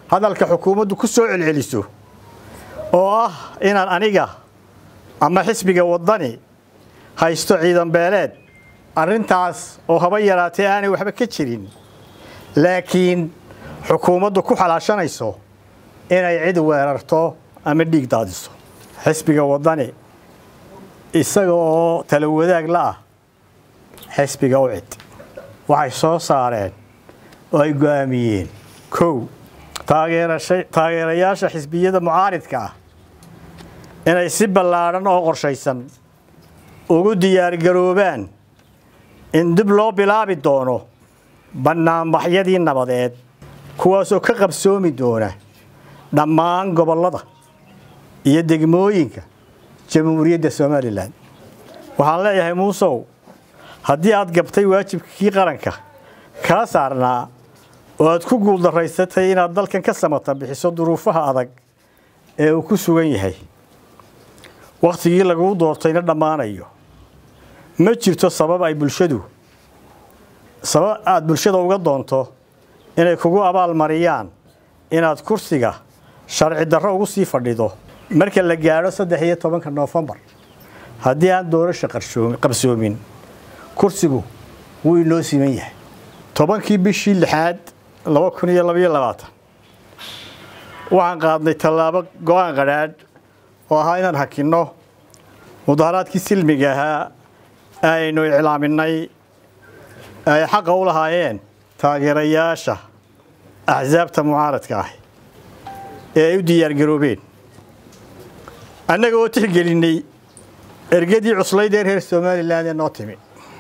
hadalka xukuumaddu ku soo celceliso oo ah inaan aniga ama xisbiga waddani haysto ciidan beeleed arrintaas oo haba yaraatee aanay waxba ka jirin laakiin xukuumaddu ku xalaashanayso inay cid weerarto ama dhiig daadiso xisbiga waddani isaga oo tala wadaag la ah xisbiga u cid waxay soo saareen oo ay go'aamiyeen kow taageerayaasha xisbiyada mucaaridka ah inay si ballaadhan oo qorshaysan ugu diyaargaroobaan in dib loo bilaabi doono bannaanbaxyadii nabadeed kuwaasoo ka qabsoomi doona dhammaan gobollada iyo degmooyinka jamhuuriyadda somalilan waxaan leeyahay muusow haddii aad gabtay waajibkii qaranka kaa saarnaa oo aad ku guuldaraysatay inaad dalkan ka samata bixiso duruufaha adag ee uu ku sugan yahay wakhtigii laguu doortayna dhammaanayo ma jirto sabab ay bulshadu sabab aad bulshada uga doonto inay kugu abaal mariyaan inaad kursiga sharci darro ugu sii fadhido marka la gaadho saddex iyo tobanka noofembar haddii aan doorasha qabsoomin kursigu wuu inoo siman yahay tobankii bishii lixaad laba kun iyo labaiyo labaatan waxaan qaadnay tallaabo go-aan qadhaadh oo ahaa inaan hakinno mudaharaadkii silmiga ahaa aynu iclaaminay ay xaqa u lahaayeen taageerayaasha axsaabta mucaaradka ah ee ay u diyaargaroobeen annaga oo tixgelinnay ergadii cuslayd ee reer somalilan ee noo timi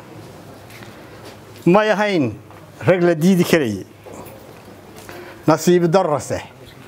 may ahayn rag la diidi karayay nasiib darrase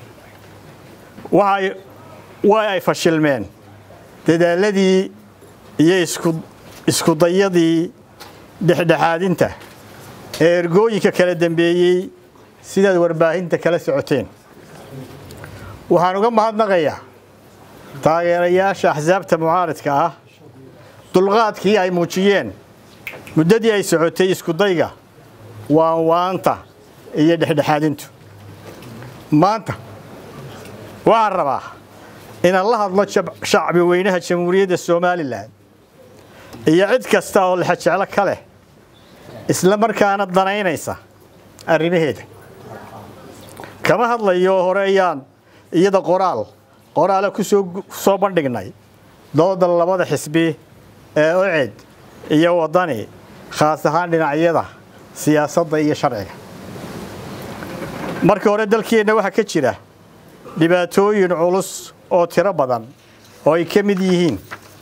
waay way ay fashilmeen dadaaladii iyo iskudayadii dhexdhexaadinta ee ergooyinka kala dambeeyey sidaad warbaahinta kala socoteen waxaan uga mahadnaqayaa taageerayaasha axsaabta mucaaridka ah dulqaadkii ay muujiyeen muddadii ay socotay iskudayga waanwaanta iyo dhexdhexaadintu maanta waxaan rabaa inaan la hadlo shacbi weynaha jamhuuriyadda somalilan iyo cid kasta oo lexajeclo ka leh isla markaana danaynaysa arrimaheeda kama hadlayo hore ayaan iyada qoraal qoraale ku soo bandhignay dooda labada xisbi ee oced iyo waddani khaas ahaan dhinacyada siyaasadda iyo sharciga marka hore dalkeenna waxaa ka jira dhibaatooyin culus oo tiro badan oo ay ka mid yihiin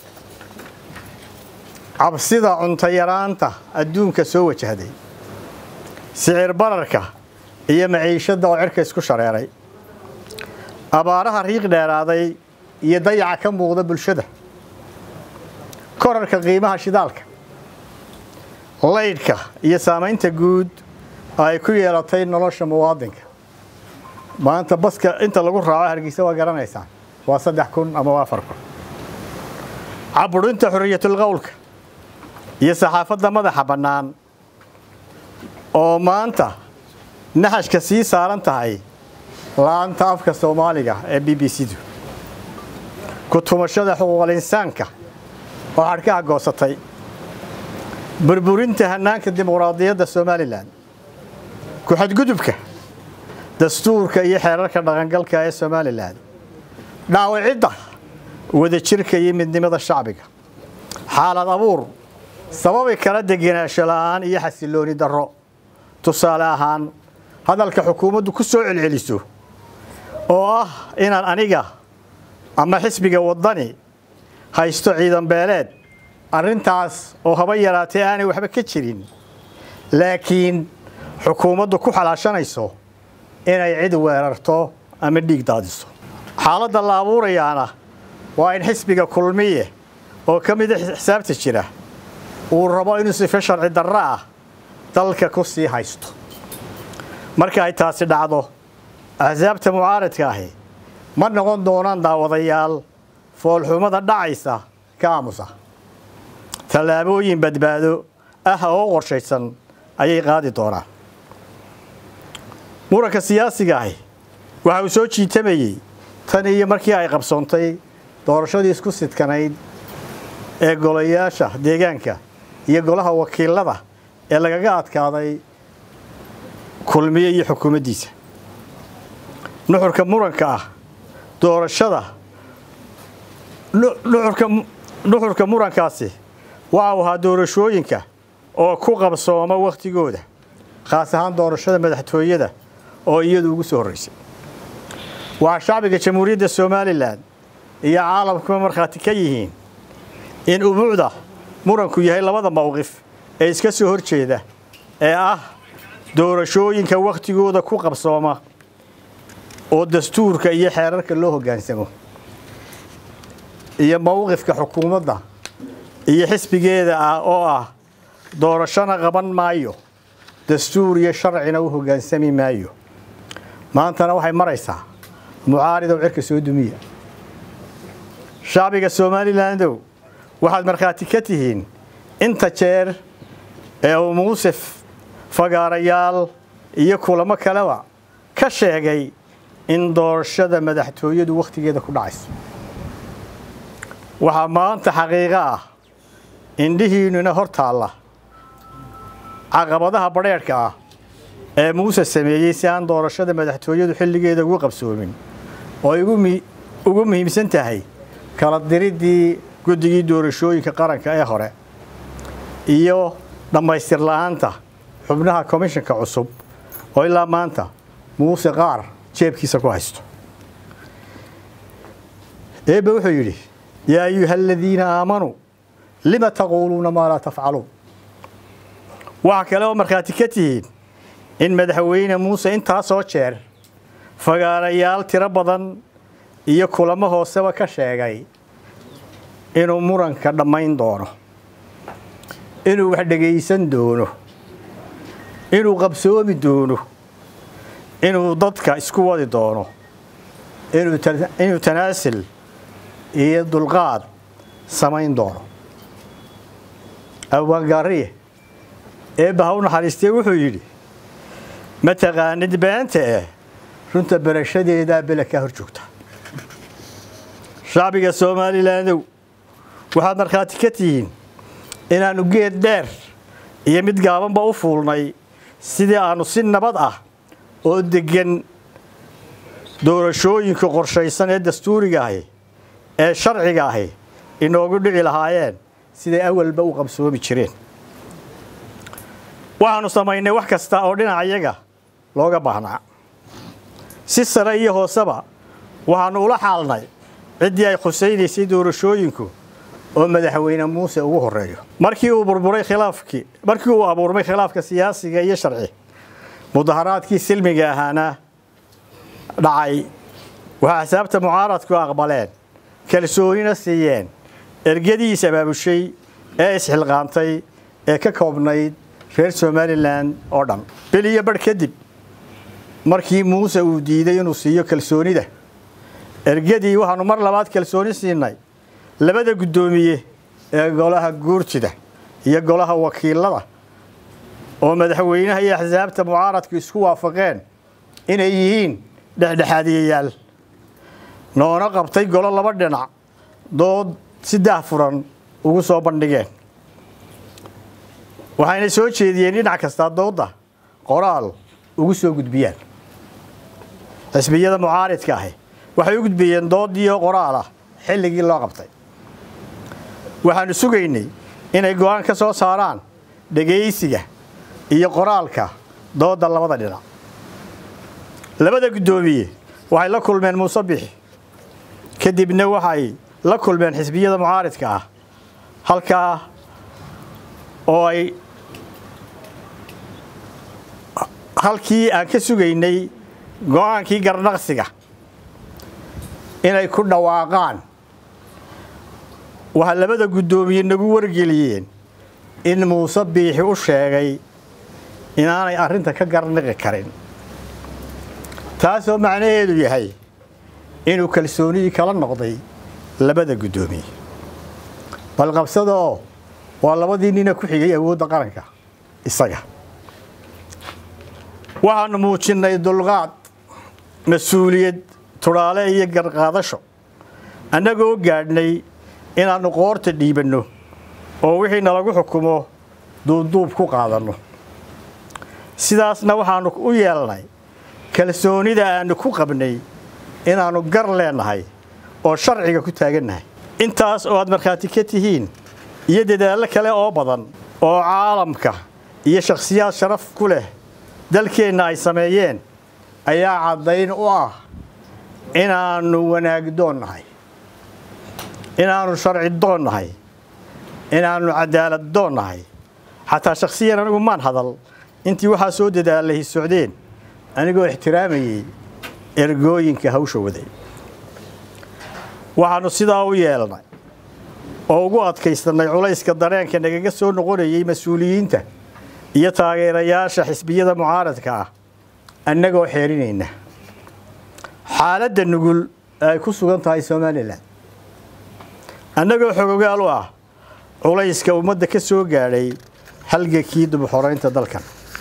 cabsida cuntayaraanta adduunka soo wajahday sicir bararka iyo maciishadda oo cirka isku shareeray abaaraha riiq dheeraaday iyo dayaca ka muuqda bulshada korarka qiimaha shidaalka laydhka iyo saamaynta guud ay ku yeelatay nolosha muwaadinka maanta baska inta lagu raaco hargeysa waa garanaysaan waa saddex kun ama waa afar kun caburinta xorriyatul qowlka iyo saxaafadda madaxa bannaan oo maanta naxashka sii saaran tahay laanta afka soomaaliga ee b b c-du ku tumashada xuquuqal insaanka oo xadhkaha goosatay burburinta hannaanka dimuqraadiyadda somalilan ku-xadgudubka dastuurka iyo xeerarka dhaqangalka ee somalilan dhaawacidda wadajirka iyo midnimada shacbiga xaalad abuur sababi kala degenaansho la'aan iyo xasilooni darro tusaale ahaan hadalka xukuumaddu ku soo celceliso oo ah inaan aniga ama xisbiga waddani haysto ciidan beeleed arrintaas oo haba yaraatee aanay waxba ka jirin laakiin xukuumaddu ku xalaashanayso inay cid weerarto ama dhiig daadiso xaaladda la abuurayaana waa in xisbiga kulmiye oo ka mida xisaabta jira uu rabo inuu sife sharci darro ah dalka ku sii haysto marka ay taasi dhacdo axsaabta mucaaradka ahi ma noqon doonaan daawadayaal foolxumada dhacaysa ka aamusa tallaabooyin badbaado ah oo qorshaysan ayay qaadi doonaan muranka siyaasiga ahi waxa uu soo jiitamayey tan iyo markii ay qabsoontay doorashadii isku sidkanayd ee golayaasha deegaanka iyo golaha wakiilada ee lagaga adkaaday kulmiye iyo xukuumaddiisa nuxurka muranka ah doorashada nuxurka murankaasi waxa uu ahaa doorashooyinka oo ku qabsooma wakhtigooda khaas ahaan doorashada madaxtooyada oo iyadu ugu soo horraysay waxaa shacbiga jamhuuriyadda somalilan iyo caalamkuba markhaati ka yihiin in umuucda muranku yahay labada mowqif ee iska soo hor jeeda ee ah doorashooyinka wakhtigooda ku qabsooma oo dastuurka iyo xeerarka loo hoggaansamo iyo mowqifka xukuumadda iyo xisbigeeda ah oo ah doorashona qaban maayo dastuur iyo sharcina u hoggaansami maayo maantana waxay maraysaa mucaaridow cirka soo dumiya shacbiga somalilandow waxaad markhaati ka tihiin inta jeer ee uu muuse fagaarayaal iyo kulamo kaleba ka sheegay in doorashada madaxtooyadu wakhtigeeda ku dhacayso waxaa maanta xaqiiqo ah indhihiinnuna hor taalla caqabadaha badheedhka ah ee muuse sameeyey si aan doorashada madaxtooyadu xilligeeda ugu qabsoomin oo ay ugu muhiimsan tahay kala diriddii guddigii doorashooyinka qaranka ee hore iyo dhammaystir la'aanta xubnaha komishanka cusub oo ilaa maanta muuse qaar jeebkiisa ku haysto eebbe wuxuu yidhi yaa ayuha aladiina aamanuu lima taquuluuna maa laa tafcaluun waxaa kale oo markhaati ka tihiin in madaxweyne muuse intaasoo jeer fagaarayaal tiro badan iyo kulamo hooseba ka sheegay inuu muranka dhammayn doono inuu wax dhegaysan doono inuu qabsoomi doono inuu dadka isku wadi doono inuu tanaasil iyo dulqaad samayn doono abwaangaariye eebba ha u naxariistee wuxuu yidhi ma taqaanid beenta eh runta barashadeedaa bela kaa hor joogta shacbiga somalilandow waxaad markhaati ka tihiin inaannu geed dheer iyo mid gaabanba u fuulnay sidii aannu si nabad ah oo deggan doorashooyinka qorshaysan ee dastuuriga ahi ee sharciga ahi inoogu dhici lahaayeen siday awalba u qabsoomi jireen waxaannu samaynay wax kasta oo dhinacayaga looga baahnaa si sare iyo hooseba waxaannu ula xaalnay ciddii ay khusaynaysay doorashooyinku oo madaxweyne muuse ugu horreeyo markii uu burburay khilaafkii markii uu abuurmay khilaafka siyaasiga iyo sharci mudaharaadkii silmiga ahaana dhacay waxaa xisaabta mucaaradku aqbaleen kalsoonina siiyeen ergadiis abaabushay ee isxilqaantay ee ka koobnayd reer somalilan oo dhan bil iyo barh kadib markii muuse uu diiday inuu siiyo kalsoonida ergadii waxaannu mar labaad kalsooni siinay labada guddoomiye ee golaha guurtida iyo golaha wakiilada oo madaxweynaha iyo axsaabta mucaaradku isku waafaqeen inay yihiin dhexdhexaadiyayaal noona qabtay golo laba dhinac dood si daahfuran ugu soo bandhigeen waxayna soo jeediyeen dhinac kastaa doodda qoraal ugu soo gudbiyaan xisbiyada mucaaridka ahi waxay u gudbiyeen doodiyo qoraal ah xilligii loo qabtay waxaannu sugaynay inay go'aan ka soo saaraan dhegaysiga iyo qoraalka doodda labada dhinac labada guddoomiye waxay la kulmeen muuse bixi kadibna waxay la kulmeen xisbiyada mucaaridka ah halkaa oo ay halkii aan ka sugaynay go'aankii garnaqsiga inay ku dhawaaqaan waxaa labada guddoomiye nagu wargeliyeen in muuse biixi u sheegay inaanay arrinta ka garniqi karin taasoo macnaheedu yahay inuu kalsoonidii kala noqday labada guddoomiye balqabsadaoo waa labadii nina ku xigay awoodda qaranka isaga waxaannu muujinnay dulqaad mas-uuliyad tudhaale iyo garqaadasho annagoo gaadhnay inaannu qoorta dhiibanno oo wixii nalagu xukumo duubduub ku qaadanno sidaasna waxaannu u yeelnay kalsoonida aannu ku qabnay inaannu gar leennahay oo sharciga ku taagannahay intaas oo aad markhaati ka tihiin iyo dadaallo kale oo badan oo caalamka iyo shakhsiyaad sharaf ku leh dalkeenna ay sameeyeen ayaa caddayn u ah inaannu wanaagdoon nahay inaannu sharci doon nahay inaannu cadaalad doon nahay xataa shakhsiyan anigu maan hadal intii waxaa soo dadaalay socdeen anigoo ixtiraamayey ergooyinka hawsha waday waxaannu sidaa u yeelnay oo ugu adkaysannay culayska dareenka nagaga soo noqonayay mas-uuliyiinta iyo taageerayaasha xisbiyada mucaaradka ah annagoo xeerinayna xaaladda nugul ay ku sugan tahay somalilan annagoo xogogaal u ah culayska ummadda ka soo gaadhay halgankii dubuxoraynta dalkan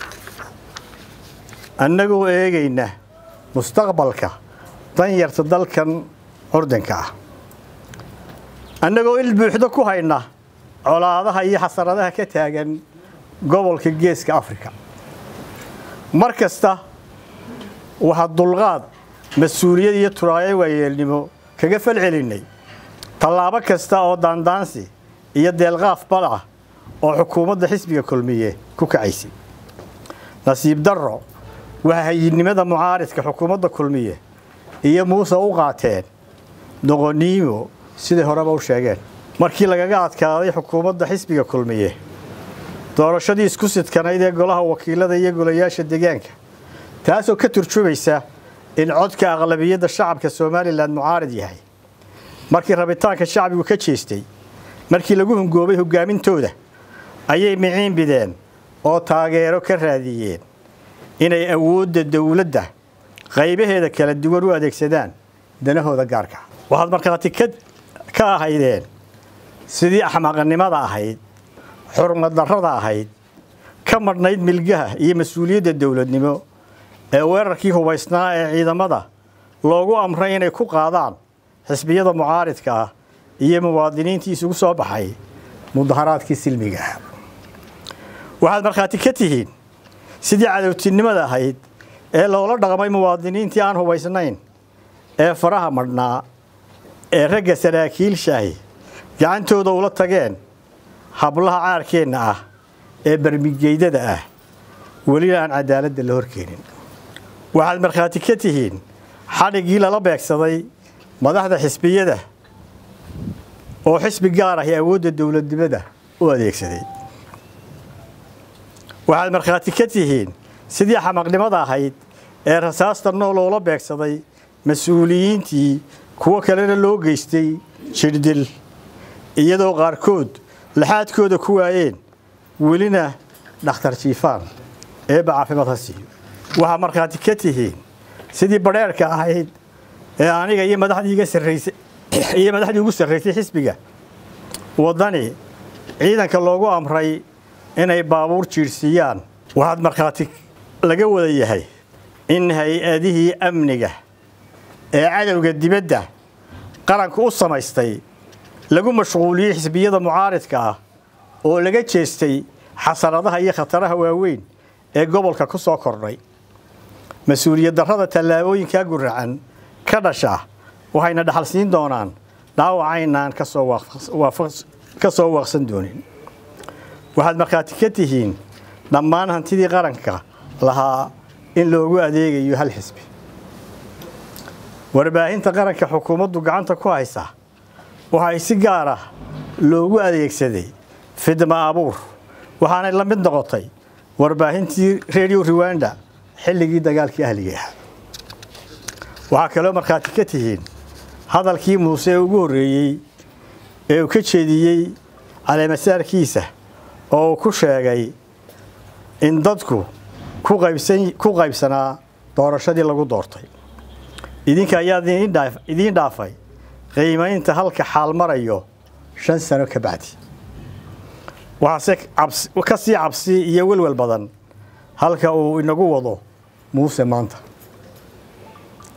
annagoo eegayna mustaqbalka danyarta dalkan curdanka ah annagoo il buuxdo ku hayna colaadaha iyo xasaradaha ka taagan gobolka geeska afrika mar kasta waxaa dulqaad mas-uuliyad iyo turaayo waayeelnimo kaga falcelinnay tallaabo kasta oo daandaansi iyo deelqaaf bal ah oo xukuumadda xisbiga kulmiye ku kacaysay nasiib darro waxaa hayidnimada mucaaridka xukuumadda kulmiye iyo muuse u qaateen doqoniimo siday horeba u sheegeen markii lagaga adkaaday xukuumadda xisbiga kulmiye doorashadii isku sidkanayd ee golaha wakiilada iyo golayaasha deegaanka taasoo ka turjumaysa in codka aqlabiyadda shacabka somalilan mucaarid yahay markii rabitaanka shacbigu ka jeestay markii lagu hungoobay hogaamintooda ayay miciin bideen oo taageero ka raadiyeen inay awoodda dowladda qaybaheeda kala duwan u adeegsadaan danahooda gaarka waxaad markhaati ka ahaydeen sidii axmaqnimada ahayd xurmaddarrada ahayd ka madhnayd milgaha iyo mas-uuliyadda dowladnimo ee weerarkii hubaysnaa ee ciidamada loogu amray inay ku qaadaan xisbiyada mucaaridka ah iyo muwaadiniintii isugu soo baxay mudaharaadkii silmiga ah waxaad markhaati ka tihiin sidii cadowtinimada ahayd ee loola dhaqmay muwaadiniintii aan hubaysnayn ee faraha madhnaa ee ragga saraakiilshaahi gacantooda ula tageen hablaha caarkeenna ah ee barmigeydada ah welina aan cadaaladda la horkeenin waxaad markhaati ka tihiin xadhiggii lala beegsaday madaxda xisbiyada oo xisbi gaar ahi awoodda dowladnimada u adeegsaday waxaad markhaati ka tihiin sidii xamaqnimada ahayd ee rasaasta nool oola beegsaday mas-uuliyiintii kuwo kalena loo geystay jirdil iyadoo qaarkood laxaadkooda ku waayeen welina dhakhtar jiifaan eebba caafimaad ha siiyo waxaa markhaati ka tihiin sidii badheerka ahayd ee aniga iyo madaxdii iga sarraysay iyo madaxdii ugu sarraysay xisbiga waddani ciidanka loogu amray inay baabuur jiirsiiyaan waxaad markhaati laga wada yahay in hay-adihii amniga ee cadowga dibadda qaranku u samaystay lagu mashquuliyey xisbiyada mucaaridka ah oo laga jeestay xasaradaha iyo khataraha waaweyn ee gobolka ku soo kordhay mas-uuliyad darrada tallaabooyinkaa guracan ka dhasha waxayna dhaxal siin doonaan dhaawacaynaan ka soo waaqsan doonin waxaad markhaati ka tihiin dhammaan hantidii qaranka lahaa in loogu adeegayo hal xisbi warbaahinta qaranka xukuumaddu gacanta ku haysa waxay si gaar ah loogu adeegsaday fidma abuur waxaanay la mid noqotay warbaahintii redio ruwanda xilligii dagaalkii ahliga ah waxaa kaloo markhaati ka tihiin hadalkii muuse ee ugu horreeyey ee uu ka jeediyey caleemasaarkiisa oo uu ku sheegay in dadku ku qaybsanaa doorashadii lagu doortay idinka ayaa idiin dhaafay qiimaynta halka xaal marayo shan sano ka bacdi waxaase ka sii cabsi iyo welwel badan halka uu inagu wado muuse maanta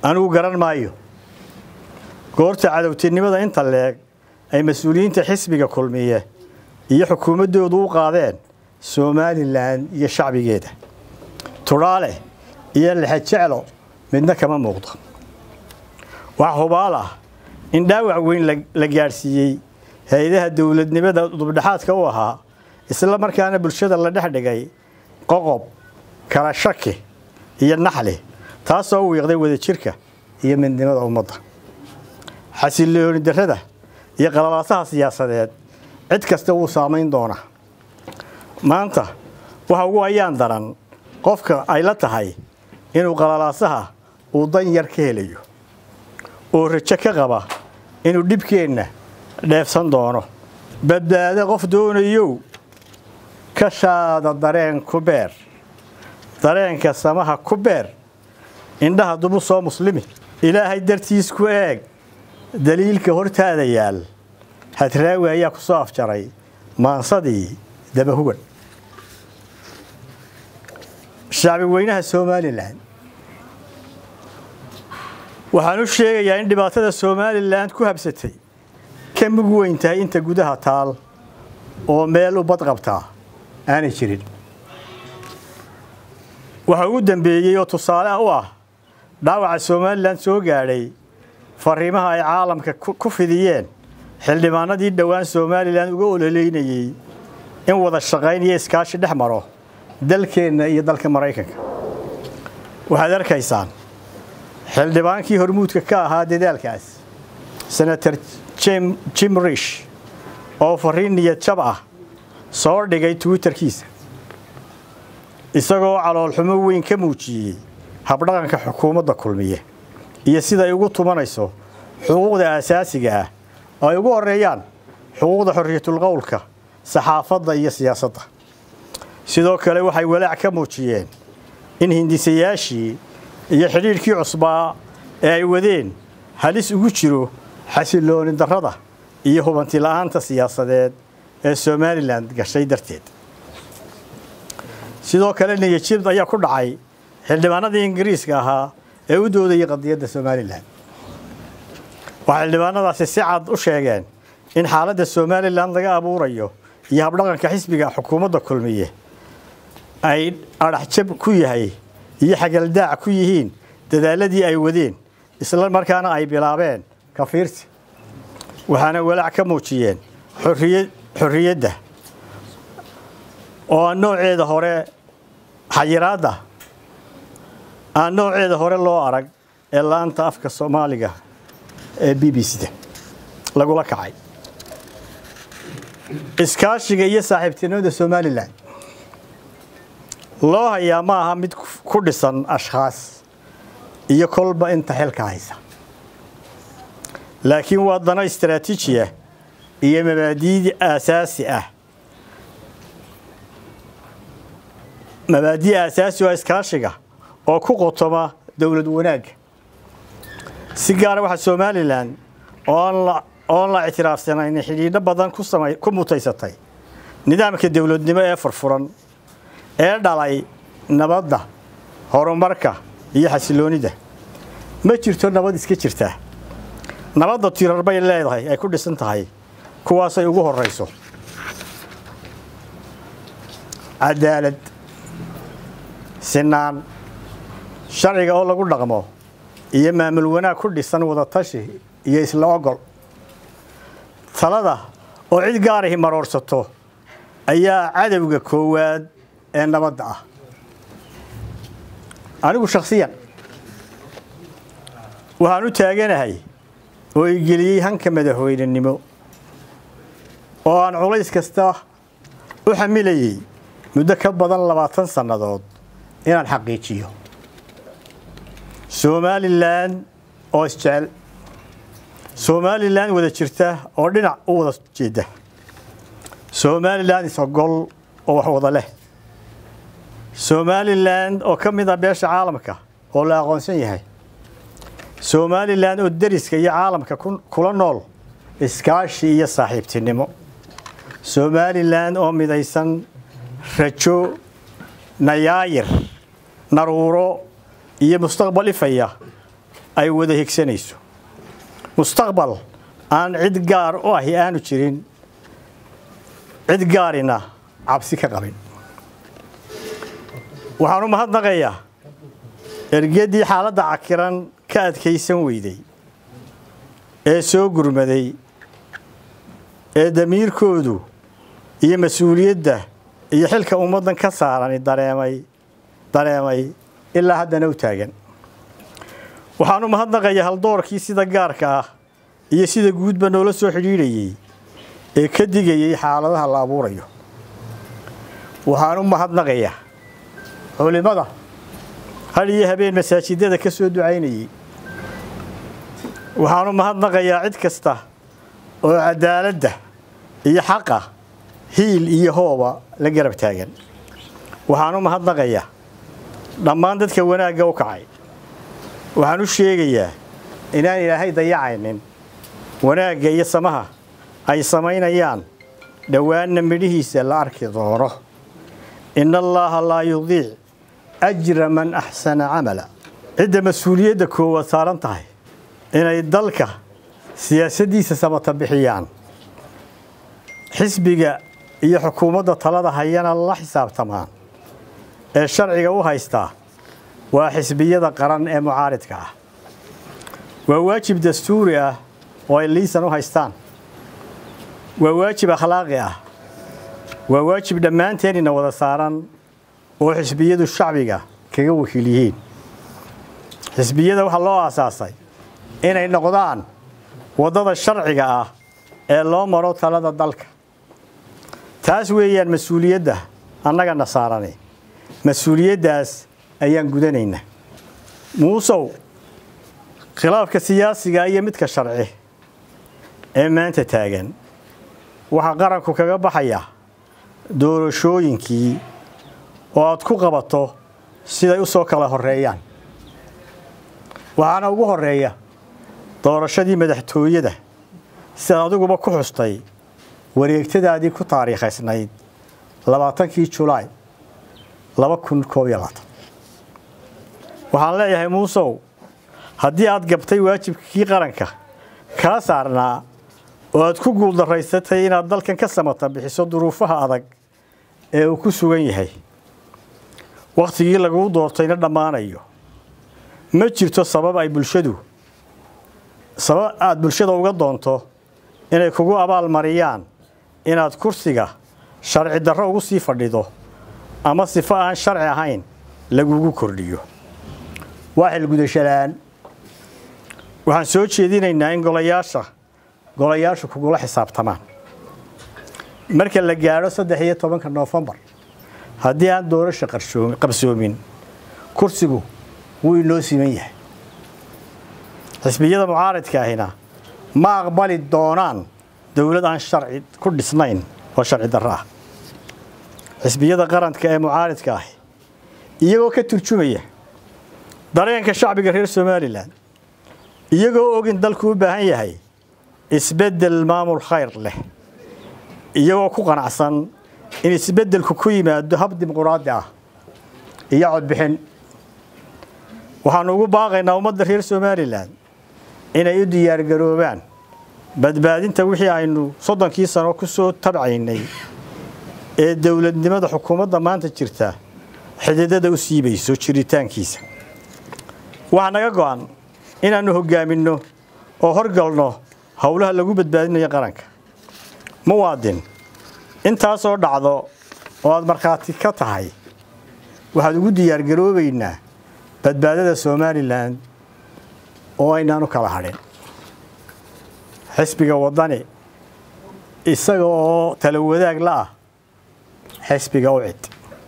anigu garan maayo goorta cadowtinimada inta leeg ay mas-uuliyiinta xisbiga kulmiye iyo xukuumaddoodu u qaadeen somalilan iyo shacbigeeda tudhaale iyo lexejeclo midna kama muuqdo wax hubaal ah in dhaawac weyn la gaadhsiiyey hay-adaha dowladnimada dubdhexaadka u ahaa isla markaana bulshada la dhex dhigay qoqob kala shaki iyo naxli taasoo wiiqday wadajirka iyo midnimada ummadda xasilooni darrada iyo qalalaasaha siyaasadeed cid kasta wuu saamayn doonaa maanta waxa ugu ayaan daran qofka ay la tahay inuu qalalaasaha uu dan yar ka helayo oo rajo ka qaba inuu dhibkeenna dheefsan doono badbaado qof doonayow ka shaada dareen ku beer dareenka samaha ku beer indhaha dubu soo muslimi ilaahay dartiis ku eeg daliilka hortaada yaal hadraawi ayaa ku soo afjaray maansadii dabahugan shacbi weynaha somalilan waxaan u sheegayaa in dhibaatada somalilan ku habsatay ka mug weyn tahay inta gudaha taal oo meel u bad qabtaa aanay jirin waxa ugu dambeeyey oo tusaale u ah dhaawaca somalilan soo gaadhay fariimaha ay caalamka ku fidiyeen xildhibaanadii dhowaan somalilan uga ololeynayey in wada shaqayn iyo iskaashi dhex maro dalkeenna iyo dalka maraykanka waxaad arkaysaan xildhibaankii hormuudka ka ahaa dadaalkaas senator jim rish oo fariin niyad jab ah soo dhigay twitterkiisa isagoo caloolxumo weyn ka muujiyey habdhaqanka xukuumadda kulmiye iyo siday ugu tumanayso xuquuqda aasaasiga ah oo ay ugu horeeyaan xuquuqda xorriyatulqowlka saxaafadda iyo siyaasadda sidoo kale waxay walaac ka muujiyeen in hindisayaashii iyo xidhiidhkii cusbaa ee ay wadeen halis ugu jiro xasilooni darrada iyo hubanti la'aanta siyaasadeed ee somalilan gashay darteed sidoo kale niyajib ayaa ku dhacay xildhibaanadii ingiriiska ahaa ee u doodayay qadiyadda somalilan waxay xildhibaanadaasi si cad u sheegeen in xaaladda somalilan laga abuurayo iyo habdhaqanka xisbiga xukuumadda kulmiye ay adhaxjab ku yahay iyo xagaldaac ku yihiin dadaaladii ay wadeen isla markaana ay bilaabeen kafiirsi waxaana walaac ka muujiyeen xorriyadda oo aan nooceeda hore xayiraadda aan nooceeda hore loo arag ee laanta afka soomaaliga ee b b c-da lagula kacay iskaashiga iyo saaxiibtinimada somalilan loo hayaa ma aha mid ku dhisan ashkhaas iyo kolba inta xilka haysa laakiin waa dano istaraatiijiya iyo mabaadiid aasaasi ah mabaadi aasaasi oo iskaashiga oo ku qotoma dowlad wanaagga si gaara waxaa somalilan oon la ictiraafsanayn xidhiidho badan ku mutaysatay nidaamka dowladnimo ee furfuran ee dhalay nabadda horumarka iyo xasiloonida ma jirto nabad iska jirtaa nabadda tirar bay leedahay ay ku dhisan tahay kuwaasay ugu horayso cadaalad sinaan sharciga oo lagu dhaqmo iyo maamul wanaag ku dhisan wadatashi iyo isla ogol talada oo cid gaarahi maroorsato ayaa cadowga koowaad ee nabadda ah anigu shakhsiyan waxaan u taaganahay oo i geliyey hanka madaxweynenimo oo aan culays kasta u xamilayey muddo ka badan labaatan sannadood inaan xaqiijiyo somalilan oo isjecel somalilan wada jirta oo dhinac u wada jeeda somalilan isogol oo wax wada leh somalilan oo ka mid ah beesha caalamka oo la aqoonsan yahay somalilan oo deriska iyo caalamka kula nool iskaashi iyo saaxiibtinimo somalilan oo midaysan rajo nayaayir naruuro iyo mustaqbal ifaya ay wada higsanayso mustaqbal aan cid gaar u ahi aanu jirin cid gaarina cabsi ka qabin waxaan u mahadnaqayaa ergeddii xaaladda cakiran ka adkaysan weyday ee soo gurmaday ee damiirkoodu iyo mas-uuliyadda iyo xilka ummaddan ka saarani dareemay dareemay ilaa haddana u taagan waxaan u mahadnaqayaa haldoorkii sida gaarka ah iyo sida guudba noola soo xidhiidhayey ee ka digayay xaaladaha la abuurayo waxaan u mahadnaqayaa culimmada had iyo habeen masaajidada ka soo ducaynayey waxaan u mahadnaqayaa cid kasta oo cadaaladda iyo xaqa hiil iyo hooba la garab taagan waxaan u mahadnaqayaa dhammaan dadka wanaagga u kacay waxaan u sheegayaa inaan ilaahay dayacaynin wanaagga iyo samaha ay samaynayaan dhowaanna midhihiisa la arki doono in allaaha laa yudiic ajra man axsana camala cidda mas-uuliyadda koowaad saaran tahay inay dalka siyaasaddiisa samata bixiyaan xisbiga iyo xukuumadda talada hayana la xisaabtamaan ee sharciga u haystaa waa xisbiyada qaran ee mucaaridka ah waa waajib dastuuri ah oo ay liisan u haystaan waa waajib akhlaaqi ah waa waajib dhammaanteenina wada saaran oo xisbiyadu shacbiga kaga wakiil yihiin xisbiyada waxaa loo aasaasay inay noqdaan waddada sharciga ah ee loo maro talada dalka taas weeyaan mas-uuliyadda annagana saarani mas-uuliyaddaas ayaan gudanaynaa muusow khilaafka siyaasiga iyo midka sharci ee maanta taagan waxaa qaranku kaga baxaya doorashooyinkii oo aad ku qabato siday u soo kala horreeyaan waxaana ugu horreeya doorashadii madaxtooyada sidaad adiguba ku xustay wareegtadaadii ku taariikhaysnayd labaatankii julaay laba kun koob iyo labaatan waxaan leeyahay muusow haddii aad gabtay waajibkii qaranka kaa saarnaa oo aad ku guuldaraysatay inaad dalkan ka samata bixiso duruufaha adag ee uu ku sugan yahay wakhtigii laguu doortayna dhammaanayo ma jirto sabab ay bulshadu sabab aad bulshada uga doonto inay kugu abaal mariyaan inaad kursiga sharci darro ugu sii fadhido ama sifo aan sharci ahayn lagugu kordhiyo waa xilgudashalaan waxaan soo jeedinaynaa in golayaasha golayaashu kugula xisaabtamaan marka la gaadho saddex iyo tobanka noofembar haddii aan doorasha qabsoomin kursigu wuu inoo siman yahay xisbiyada mucaaridka ahina ma aqbali doonaan dowlad aan sharci ku dhisnayn oo sharci darro ah xisbiyada qaranka ee mucaaridka ahi iyagoo ka turjumaya dareenka shacbiga reer somalilan iyagoo og in dalku u baahan yahay isbeddel maamul khayr leh iyagoo ku qanacsan in isbeddelku ku yimaado hab dimuquraadi ah iyo codbixin waxaanu ugu baaqaynaa ummadda reer somalilan inay u diyaargaroobaan badbaadinta wixii aynu soddonkii sano ku soo tabcaynay ee dowladnimada xukuumadda maanta jirta xididada u siibayso jiritaankiisa waxaa naga go'an inaannu hoggaaminno oo horgalno howlaha lagu badbaadinayo qaranka muwaadin intaasoo dhacdo oo aad markhaati ka tahay waxaad ugu diyaargaroobaynaa badbaadada somalilan oo aynaan u kala hadhin xisbiga waddani isaga oo tala wadaag la ah xisbiga u cid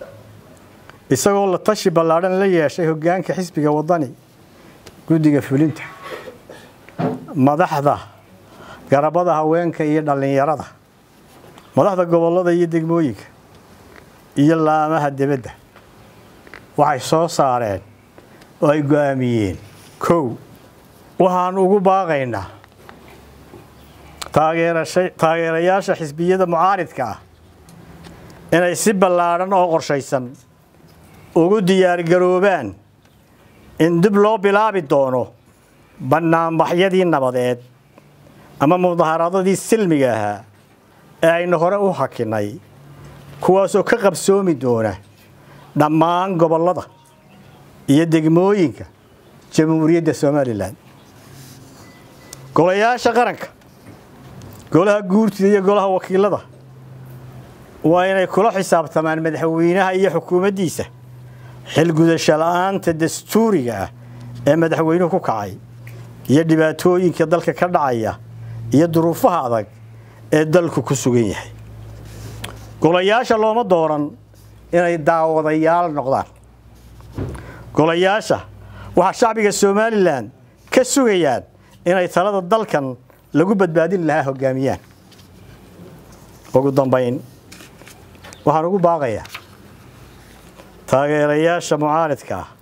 isagoo la tashi ballaadhan la yeeshay hoggaanka xisbiga waddani guddiga fulinta madaxda garabada haweenka iyo dhallinyarada madaxda gobollada iyo degmooyinka iyo laamaha debadda waxay soo saareen oo ay go'aamiyeen kow waxaan ugu baaqaynaa taageerayaasha xisbiyada mucaaridka ah inay si ballaadhan oo qorshaysan ugu diyaargaroobaan in dib loo bilaabi doono bannaanbaxyadii nabadeed ama mudaharaadadii silmiga ahaa ee aynu hore u hakinay kuwaasoo ka qabsoomi doona dhammaan gobollada iyo degmooyinka jamhuuriyadda somalilan golayaasha qaranka golaha guurtida iyo golaha wakiilada waa inay kula xisaabtamaan madaxweynaha iyo xukuumaddiisa xilgudasho la'aanta dastuuriga ah ee madaxweynuhu ku kacay iyo dhibaatooyinka dalka ka dhacaya iyo duruufaha adag ee dalku ku sugan yahay golayaasha looma dooran inay daawadayaal noqdaan golayaasha waxaa shacbiga somalilan ka sugayaan inay talada dalkan lagu badbaadin lahaa hoggaamiyaan ugu dambayn waxaan ugu baaqayaa taageerayaasha mucaaridka ah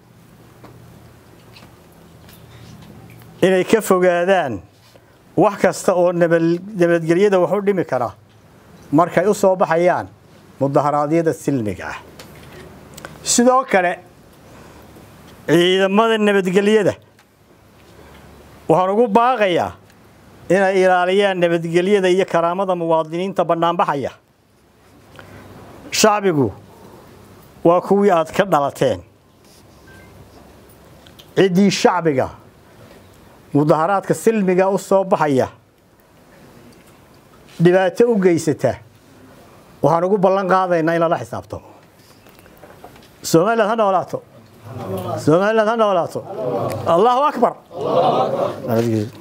inay ka fogaadaan wax kasta oo nabadgelyada wax u dhimi kara markay u soo baxayaan mudaharaadyada silmiga ah sidoo kale ciidamada nabadgelyada waxaan ugu baaqayaa inay ilaaliyaan nabadgelyada iyo karaamada muwaadiniinta bannaanbaxaya shacbigu waa kuwii aad ka dhalateen ciddii shacbiga mudaharaadka silmiga u soo baxaya dhibaato u geysata waxaan ugu ballan qaadaynaa in lala xisaabtamo somaliland ha noolaato somaliland ha noolaato allahu akbar